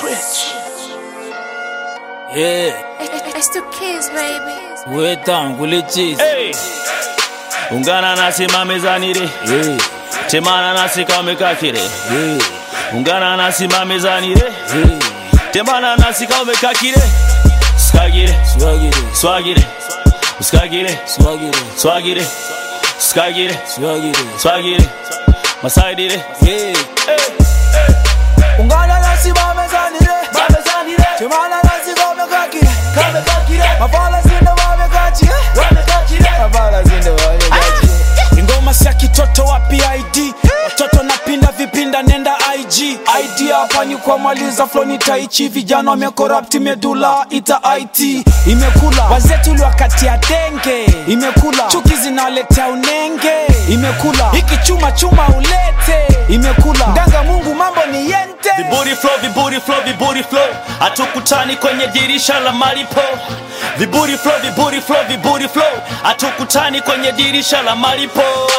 Yeah, It's the kids, baby. wetan kulichis. Hey. Ungana nasi mamezani re Yeah, temana nasi kamekakire yeah, ungana nasi mamezani re yeah. temana nasi kamekakire skagire Swagire, swagire skagire swagire, swagire skagire swagire. swagire masaidire Yeah, ungana nasi bamezanire timana nasi kamekakire mafala zinde bamekachie mafala zinde bamekachie ingoma sia kitoto wa pid watoto napinda vipinda nenda ig id hapa ni kwa maliza floni taichi vijana wamekorapti medula ita it imekula wazetu liwakatia denge imekula chuki zinaletea unenge imekula hiki chuma chuma ulete imekula mganga mungu mambo ni yente viburi flow viburi flow viburi flow hatukutani kwenye dirisha la malipo viburi flow viburi flow viburi flow hatukutani kwenye dirisha la malipo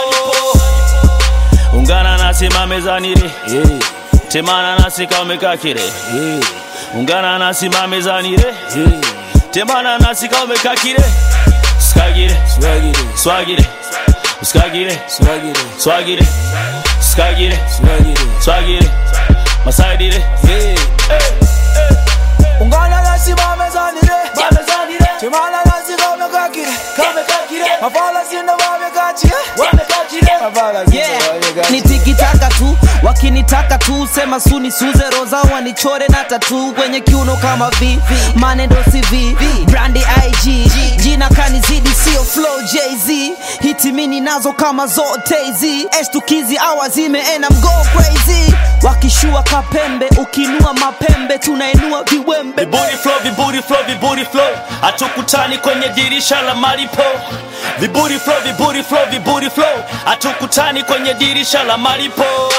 ungana nasi mamezani re yeah, temana nasi kamekakire yeah, ungana nasi mamezani re yeah. temana nasi kamekakire skagire Swagire, swagire skagire swagire, swagire skagire swagire. swagire masaidire Yeah, ungana nasi bamezanire timana nasi kamekakire mafala zinde bamekachie mafala zinde Yeah, bamekachie ni tikitaka tu wakinitaka tu sema suni suze roza wanichore na tatu kwenye kiuno kama v manendo cv brandi ig jina kanizidi sio flow jz hitimini nazo kama zote hizi estukizi awa zimeena mgo crazy wakishua kapembe ukinua mapembe tunainua viwembe viburi flow viburi flow viburi flow hatukutani kwenye dirisha la malipo viburi flow viburi flow viburi flow hatukutani kwenye dirisha la malipo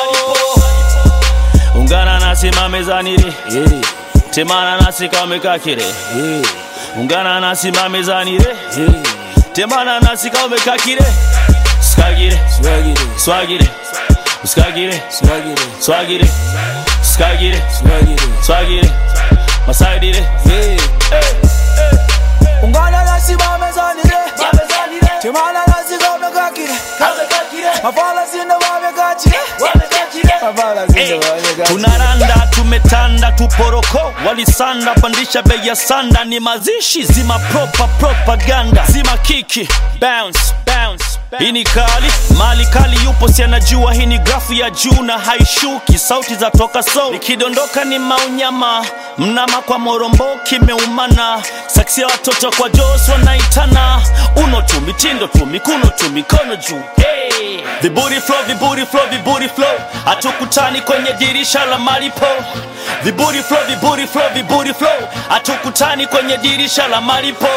ungana nasi mamezani re yeah, temana nasi kamekakire yeah, ungana nasi mamezani re yeah. temana nasi kamekakire skagire Swagire, swagire skagire swagire, swagire skagire swagire. swagire masaidire Yeah, ungana nasi bamezanire timana nasi kamekakire mafala zinde bamekachie mafala zinde bamekachie tunaranda tumetanda tuporoko walisanda pandisha bei ya sanda ni mazishi zima propa propaganda zima kiki bounce bounce hii ni kali mali kali yupo si anajua hii ni grafu ya juu na haishuki sauti za toka so ikidondoka ni maunyama mnama kwa morombo kimeumana saksi ya watoto kwa jos wanaitana uno tu mitindo tu mikuno tu mikono juu hey. viburi flow viburi flow viburi flow hatukutani kwenye dirisha la malipo viburi flow viburi flow viburi flow hatukutani kwenye dirisha la malipo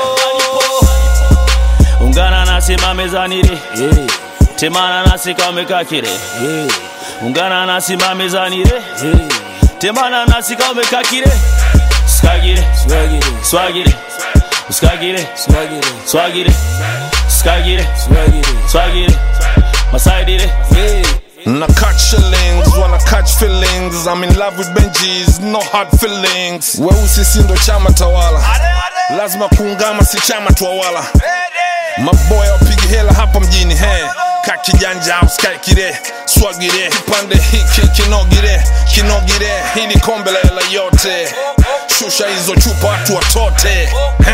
ungana nasi mamezani re yeah, temana nasi kamekakire yeah, ungana nasi mamezani re yeah. temana nasi kamekakire skagire Swagire, swagire skagire swagire, swagire skagire swagire. swagire masaidire Yeah, Na catch shillings, wanna catch feelings. I'm in love with Benjis, no hard feelings. Weusi si ndo chama tawala, lazima kuungama si chama twawala. Maboya wapigi hela hapa mjini he ka kijanja usikae kire swagire kipande hiki kinogire kinogire hili kombe la hela yote shusha hizo chupa watu watote